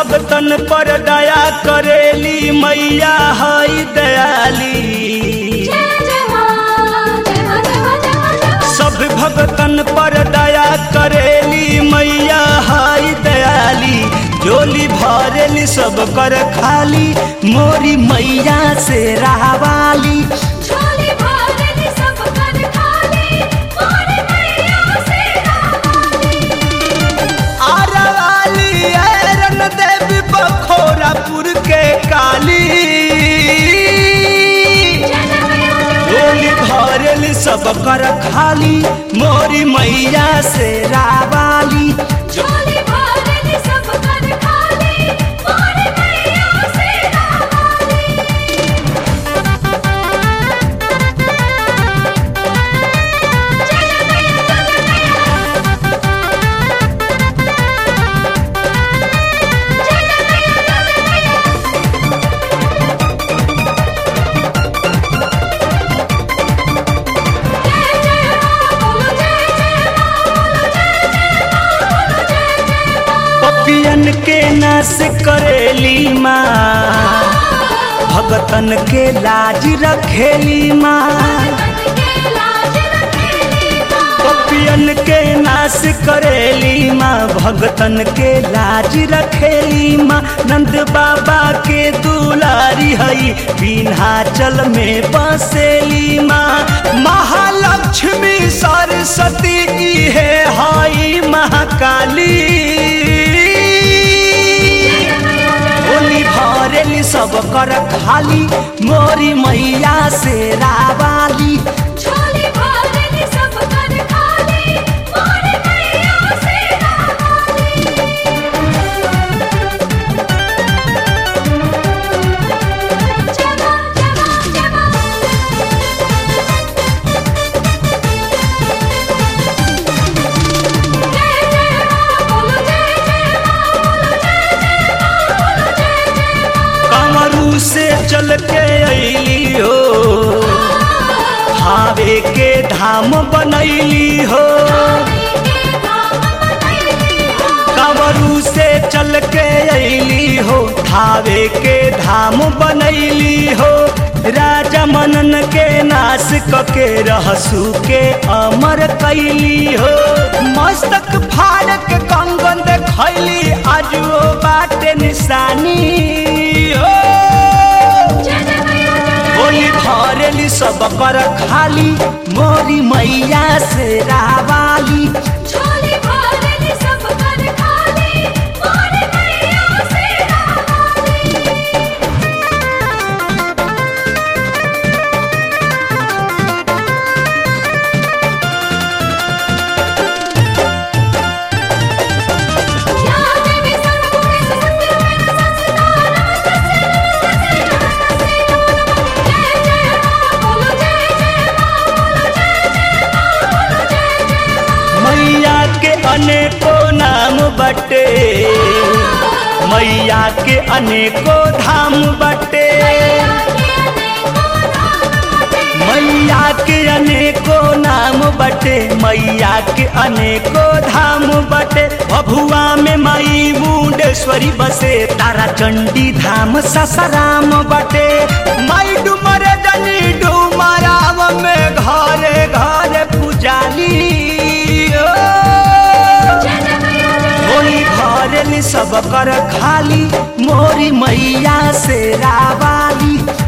भगतन पर दया करेली मैया हई दयाली जय जय मां जय मां जय मां जय मां जय मां सब भगतन पर दया करेली मैया हई दयाली जोली भरेली सब कर खाली मोरी मैया से रहवाली झोली भरली सब कर खाली मोर मैया से रावाली आरवाली ऐरन देवी बखोरापुर के काली जय जय मैया जय डोली भरेली सब कर खाली मोरी मैया से रावाली झोली भरली सब कर खाली मोर मैया से रावाली जय जय मैया जय जय मैया जय जय मैया जय जय मैया जय जय मां बोलो जय जय मां बोलो जय जय मां बोलो जय जय मां पपियन के नाश करेली माँ भगतन के लाज रखेली माँ मन के लाज रखेली मां पपियन के नाश करेली माँ भगतन के लाज रखेली माँ नंद बाबा के दुलारी हई विन्हाचल में बसेली माँ महालक्ष्मी सरस्वती इहे हई महाकाली होली भरेली सब कर खाली मोरी मैया से रावाली झोली भरली सब कर खाली मोर मैया से रावाली जय मां जय मां जय मां जय जय मां बोलो जय जय मां बोलो जय जय मां बोलो जय जय मां कमरू से चल के अली हो हावे के धाम बनैली हो कमरू से चल के अली हो हावे के धाम बनैली हो राजा मनन के नाश कके रहसू के अमर कैली हो मस्तक फाड़ के कंगन देखैली आजुओ बाटे निशानी हो होली भरेली सब कर खाली मोरी मैया से रावाली झोली भरली सब कर खाली मोर मैया से रावाली या देवी सर्वभूते सत्यमेव संस्थिता नमस्तस्यै नमस्तस्यै नमस्तस्यै नमो नमः जय जय मां बोलो जय जय मां बोलो जय जय मां बोलो जय जय मां मैया के अनेको नाम बटे मैया के अनेको धाम बटे मैया के अनेको नाम बटे मैया के अनेको धाम बटे भभुआ में मई मुंडेश्वरी बसे तारा चंडी धाम ससराम बटे मई डुमर जनी डुमराम में घरे घरे पुजाली ओ। होली भरेली सब कर खाली मोरी मैया से रावाली